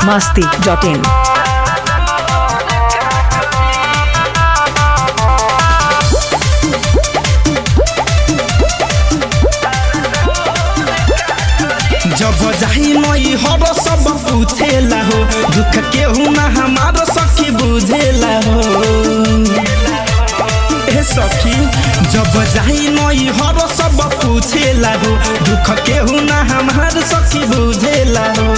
masti.in. जब जाही नई हर सब पूछेला हो दुख केहू ना हमार सखी बुझेला हो ए सखी जब जाही नई हर सब पूछेला हो दुख केहू ना हमार सखी बुझेला हो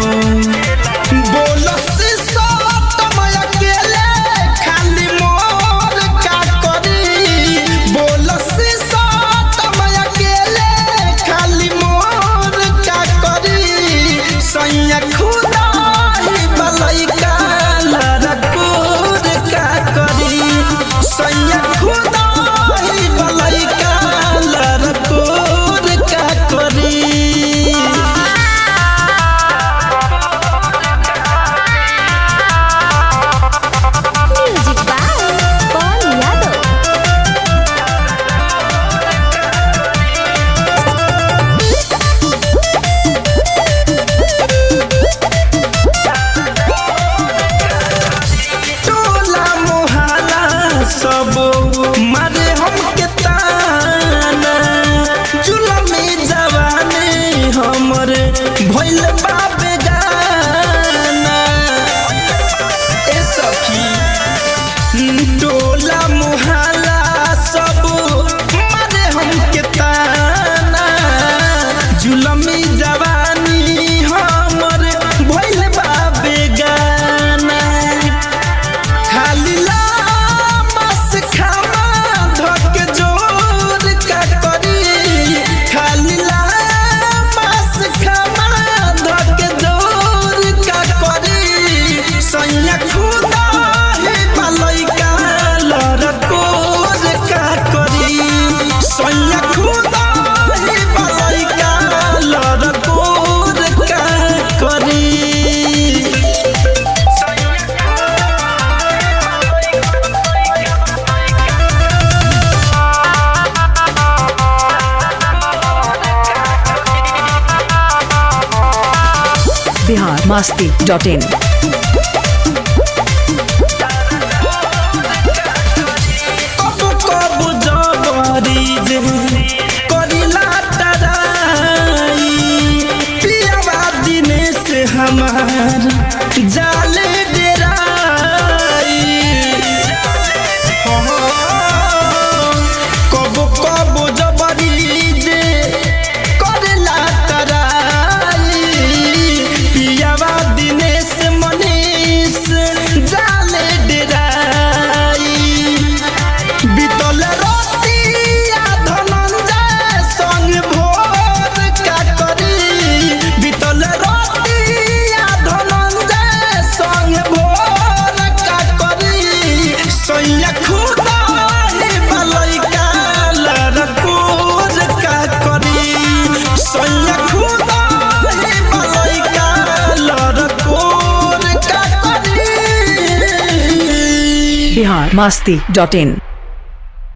बोलस सतमय अकेले खाली मोर का करी बोलस सतमय अकेले खाली मोर का करी सैया खुदा ही बलैका लड़कोर का करी सैया खुदा ही बलैका लड़कोर का करी म्यूजिक बाय पवन यादव टोला मोहल्ला सब मारे हमके ताना जुलमी जवानी हमर भइल बाबे गाना ए सखी टोला मोहल्ला सब मारे हमके ताना जुलमी जवानी हमर भइल बाबे गाना खाली लामस खामा धक जोर का करी खाली लामस खामा धक जोर का करी सैया खुदा हे बलैका लड़कोर का करी सैया खुदा हे बलैका लड़कोर का करी Bihar masti.in. कब कब जबरी जे करिला तराई पियावा दिने से हमार जाले डेराई कब कब जबरी जे करिला तराई पियावा दिने से मनीष जाले डेराई বিতলে রতিয়া ধনঞ্জয় সঙ্গ ভোর কাকরি বিতলে রতিয়া ধনঞ্জয় সঙ্গ ভোর কাকরি সৈয়া খুদা হে বালইকা লড়কুর কাকরি সৈয়া খুদা হে বালইকা লড়কুর কাকরি Bihar masti.in.